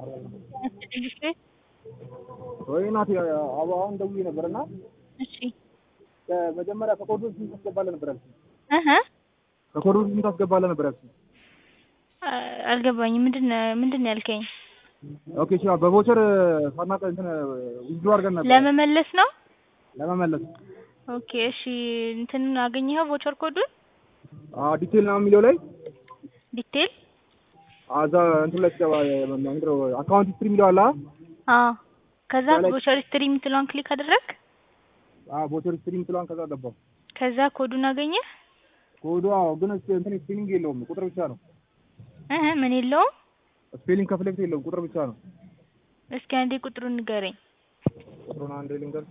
ትንሽ ወይ ናት አባ አሁን ደውዬ ነበር እና እሺ መጀመሪያ ከኮዱ ስንት ታስገባለህ ነበር ያልሽኝ? እህ ከኮዱ ስንት ታስገባለህ ነበር ያልሽኝ? አልገባኝም። ምንድን ነው ምንድን ነው ያልከኝ? ኦኬ እሺ በቮቸር ሳናቀ እንትን ዊዝድሮ አድርገን ነበር ለመመለስ ነው? ለመመለስ ኦኬ እሺ እንትን አገኘኸው ቮቸር ኮዱን? አዎ ዲቴል ነው የሚለው ላይ ዲቴል አዛ እንትን ላይ ሲገባ ምንድን ነው አካውንት ሂስትሪ የሚለው አለ አዎ ከዛ ላይ- ቮቸር ሂስትሪ የምትለዋን ክሊክ አደረግ አዎ ቮቸር ሂስትሪ የምትለዋን ከዛ ገባሁ ከዛ ኮዱን አገኘህ? ኮዱ አዎ ግን እንትን ስፔሊንግ የለውም ቁጥር ብቻ ነው እህ ምን የለውም? ስፔሊንግ ከፊት ለፊት የለውም ቁጥር ብቻ ነው እስኪ አንዴ ቁጥሩን ንገረኝ። ቁጥሩን አንዴ ልንገርሽ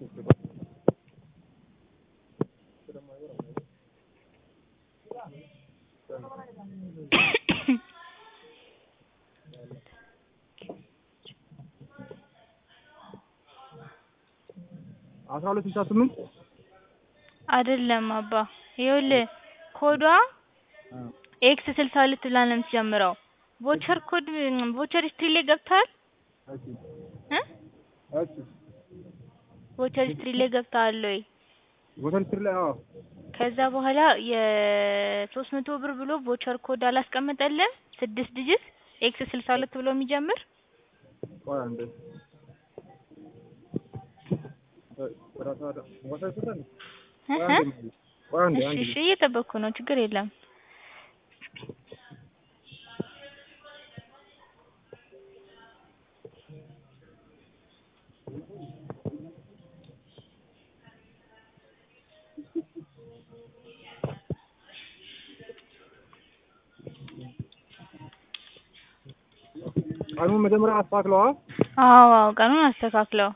አስራ ሁለት ስልሳ ስምንት አይደለም አባ ይኸውልህ ኮዷ ኤክስ ስልሳ ሁለት ብላ ነው የምትጀምረው። ቮቸር ኮድ ቮቸር ሂስትሪ ላይ ገብተሃል እሺ እ እሺ ቮቸር ሂስትሪ ላይ ገብተሃል ወይ? ቮቸር ሂስትሪ ላይ አዎ ከዛ በኋላ የሶስት መቶ ብር ብሎ ቮቸር ኮድ አላስቀመጠልህም? ስድስት ዲጂት ኤክስ ስልሳ ሁለት ብሎ የሚጀምር ቆይ አንዴ ራሳ ቮቸር ሂስትሪ ላይ ቆይ እህ አንዴ ቆይ አንዴ እሺ አንዴ እሺ እየጠበቅኩ ነው፣ ችግር የለም። ቀኑን መጀመሪያ አስተካክለዋ አዎ አዎ ቀኑን አስተካክለው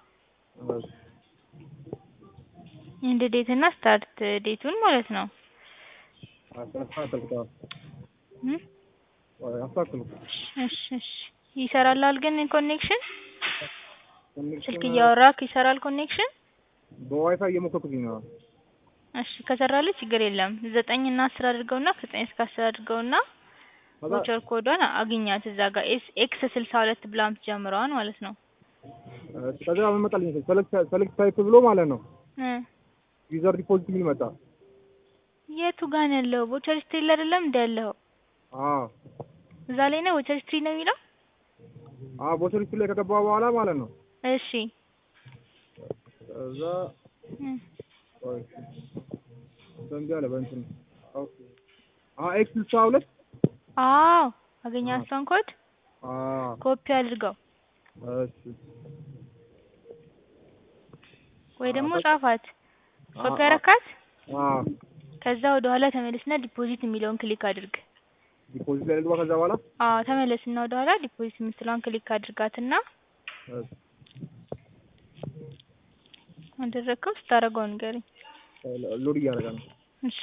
ኢንድ ዴት እና ስታርት ዴቱን ማለት ነው። አስተካክልኩት እም? አስተካክልኩት እሺ እሺ ይሰራላል ግን ኮኔክሽን ስልክ እያወራክ ይሰራል ኮኔክሽን? በዋይፋይ እየሞከርኩኝ ነው እሺ ከሰራልህ ችግር የለም። ዘጠኝ እና አስር አድርገውና ከዘጠኝ እስከ አስር አድርገውና ከዛ ቮቸር ኮዷን አግኛት እዛ ጋር ኤስ ኤክስ ስልሳ ሁለት ብላ የምትጀምረዋን ማለት ነው። ከዛ ምን መጣልኝ ሰለክት ሰለክት ታይፕ ብሎ ማለት ነው እ ዩዘር ዲፖዚት የሚል መጣ የቱ ጋር ነው ያለው? ቮቸር ሂስትሪ ላይ አይደለም እንደ ያለው አዎ እዛ ላይ ነው ቮቸር ሂስትሪ ነው የሚለው። አዎ ቮቸር ሂስትሪ ላይ ከገባ በኋላ ማለት ነው እሺ ከዛ እ ቆይ ዘንድ ያለ በእንትን ኦኬ አዎ ኤክስ ስልሳ ሁለት አዎ አገኛት እሷን ኮድ አዎ ኮፒ አድርገው እሺ ወይ ደግሞ ጻፋት። ኮፒ አዎ። አረካት። አዎ ከዛ ወደ ኋላ ተመለስና ዲፖዚት የሚለውን ክሊክ አድርግ። ዲፖዚት ላይ ልግባ ከዛ በኋላ አዎ ተመለስና ወደ ኋላ ዲፖዚት የምትለውን ክሊክ አድርጋትና እሺ አደረግከው ስታደርገው ንገረኝ። ሎድ እያደረገ ነው እሺ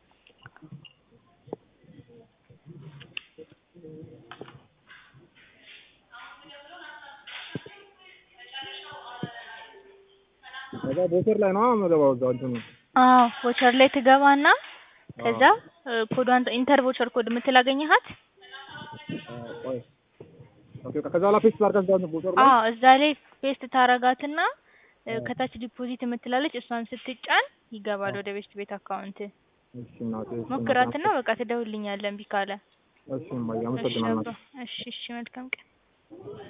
ከዛ ቮቸር ላይ ነው የምገባው እዛው እንትኑ አዎ ቮቸር ላይ ትገባና ከዛ እ ኮዷን ኢንተር ቮቸር ኮድ የምትል አገኘሃት? አዎ ቆይ ኦኬ ከዛ በኋላ ፔስት ላድርጋት እዛው ቮቸር ላይ አዎ እዛ ላይ ፔስት ታረጋትና እ ከታች ዲፖዚት የምትላለች እሷን ስትጫን ይገባል ወደ ቤት ቤት አካውንት። እሺ እናቴ እሺ ሞክራትና በቃ ትደውልልኛለህ እምቢ ካለ። እሺ እማዬ እሺ አመሰግናለሁ አባ፣ እሺ እሺ መልካም ቀን።